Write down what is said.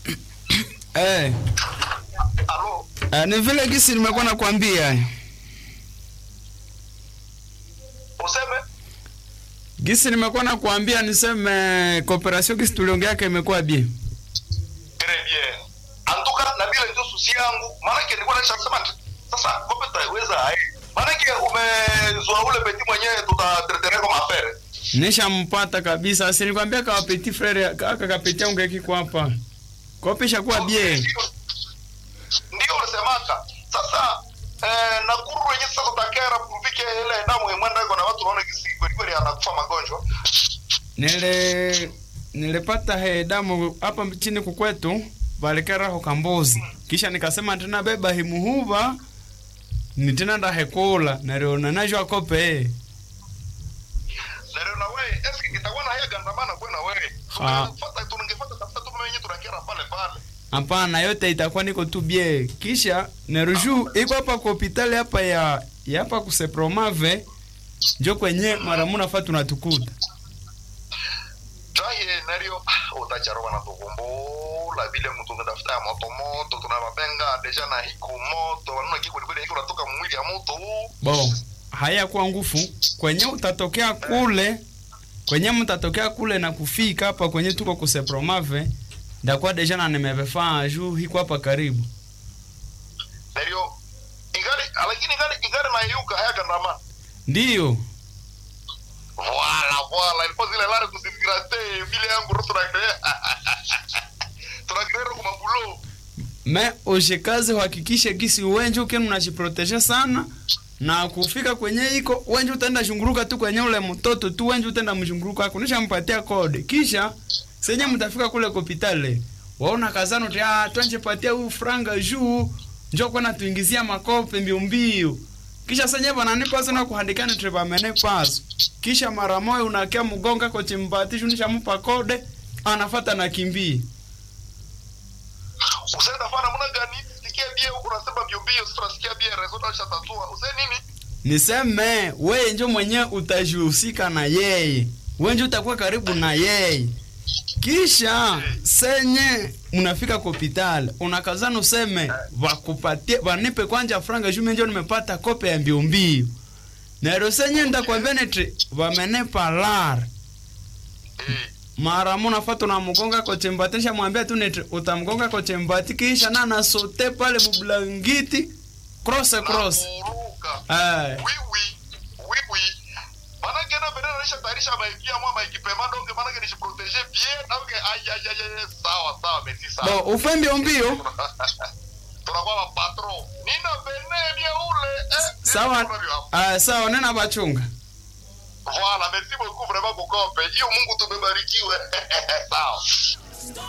Eh, Alo, eh, ni vile gisi nimekuwa nakwambia useme gisi nimekuwa nakwambia niseme cooperation gisi tuliongeaka imekuwa bien très bien. Antuka na bila ndio susi yangu, maanake nilikuwa nishasema ati, sasa kope tutaiweza hai. Maanake umezoa ule peti mwenyewe tutatetea kwa mafere. nishampata kabisa si nilikwambia kawa petit frere kaka kapeti yangu kiko hapa kope ishakuwa bien Ndio- Ndio unasemaka. Sasa eh, na kuru yenyewe sasa tutakera kupike ile damu imwenda iko na watu wanaona kisi kweli kweli anakufa magonjwa. nile nilipata he damu hapa chini kukwetu valikeraho kambuzi kisha nikasema tena beba himuhuva ni tena ndahekula nariona najwa kope Leo na wewe eski itakuwa na haya gandamana kwa na wewe. Ah. Tungefuata tungefuata tafuta tu mwenyewe tunakera pale pale. hapana yote itakuwa niko tu bie kisha neruju iko hapa kwa hopitali hapa ya ya hapa kusepromave njo kwenye mara munafa tunatukuta Jaye nario utacharoba na tukumbula vile mtu ngatafuta ya moto moto tunawapenga deja na hiku moto wanaona kiko kweli hiko natoka mwili ya moto huu. bo haya kwa ngufu kwenye utatokea kule kwenye mtatokea kule na kufika hapa kwenye tuko kusepromave ndakuwa deja na nimevefaa juu hiko hapa karibu Nario ingali lakini ingali ingali na yuka haya gandamana. ndiyo Voilà voilà ilikuwa zile lari kusigrate vile yangu roto na tunagirero kwa mabulo. me ushikazi uhakikishe gisi uwenje ukenu unajiproteje sana na kufika kwenye iko wenje utaenda shunguruka tu kwenye ule mtoto tu wenje utaenda mshunguruka ako nishampatia kode kisha senye mtafika kule kopitale waona kazano ti ah twanje patia huyu franga juu njo kwenda tuingizia makope mbio mbio kisha senye bananipa sana kuhandikana trepa mene paso kisha mara moja unakia mgonga ko chimpati shunisha mpa kode anafata na kimbia Usaenda fana muna gani? Sikia bie huko unasema bio bio sasa sikia bie rezo na tatua. Usai nini? niseme weye njo mwenye utajihusika na yeye wenje utakuwa karibu na yeye kisha senye mnafika kopitali unakazana useme wakupatie wanipe kwanja franga jume njo nimepata kope ya mbio mbio nero senye ndakwambia neti wamenepa lar Eh. mara munafata na mgonga kochembati nisha mwambia tu neti utamgonga kochembati kisha na nasote pale mublangiti cross cross Nakuruka. eh Oui oui. Oui oui. Manake na bendera nisha tayarisha maikia mwa maikipema donge manake nishiprotege bien donc ay ay ay ay sawa sawa merci sawa. bo ufe mbio mbio tunakuwa mapatro nina bene bie ule eh, sawa nina bene hapo. uh, sawa nena bachunga Voilà, merci beaucoup vraiment kukope hiyo mungu tumebarikiwe sawa